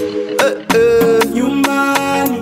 eh, eh. nyumbani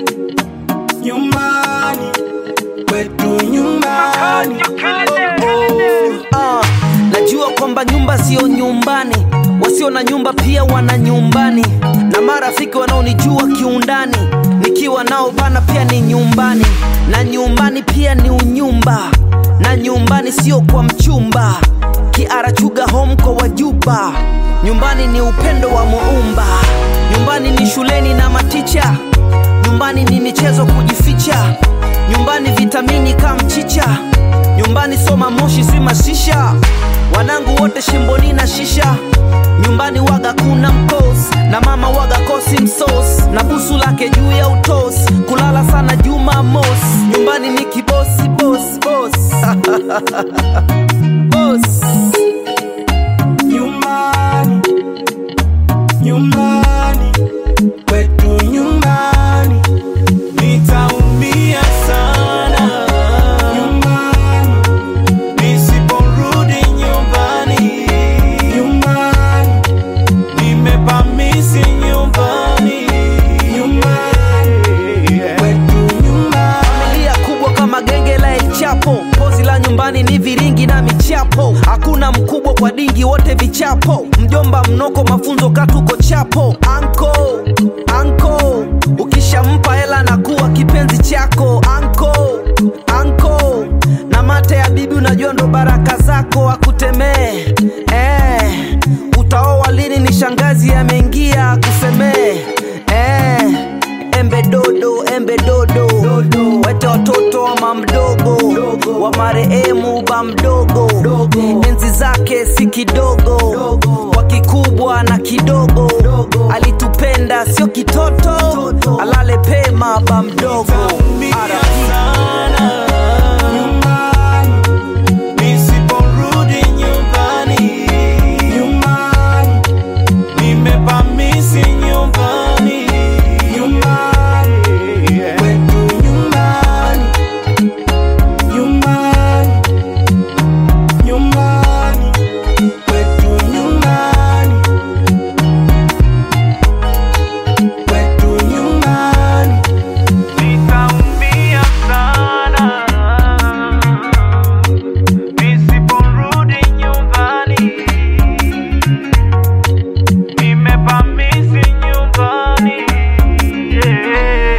nyumbani kwetu nyumbani Ah, najua kwamba nyumba sio nyumbani, wasio na nyumba pia wana nyumbani, na marafiki wanaonijua kiundani, nikiwa nao bana pia ni nyumbani, na nyumbani pia ni unyumba, na nyumbani sio kwa mchumba, kiarachuga home kwa wajuba, nyumbani ni upendo wa muumba, nyumbani ni shuleni na maticha, nyumbani ni michezo kujificha, nyumbani vitamini kama mchicha nyumbani soma moshi si mashisha wanangu wote shimboni na shisha nyumbani waga kuna mkos na mama waga kosi msos na busu lake juu ya utos kulala sana juma mos nyumbani ni kibosi bos bos bos nyumbani nyumbani kwetu nyumbani nitaumia sana nyumbani nisiporudi nyumbani nyumbani nimepamisi nyumbani nyumbani kwetu nyumbani familia kubwa kama genge la El Chapo. Pozi la nyumbani ni viringi na michapo, hakuna mkubwa kwa dingi, wote vichapo. Mjomba mnoko, mafunzo katuko chapo. Anko anko, ukishampa hela na kuwa kipenzi chako. Anko anko, na mate ya bibi, unajua ndo baraka zako, akutemee eh, utaoa lini? Ni shangazi ameingia kusemee eh, embe dodo embe dodo wete watoto wa mamdogo wa marehemu ba mdogo enzi zake si kidogo kwa kikubwa na kidogo alitupenda sio kitoto alale pema ba mdogo Nitaumia R.I.P. sana nyumbani nisiporudi nyumbani nyumbani nimepamisi nyumbani nyumbani kwetu nyumbani nyumbani nyumbani kwetu nyumbani kwetu nyumbani nitaumia sana nisiporudi nyumbani nimepamisi nyumbani yeah.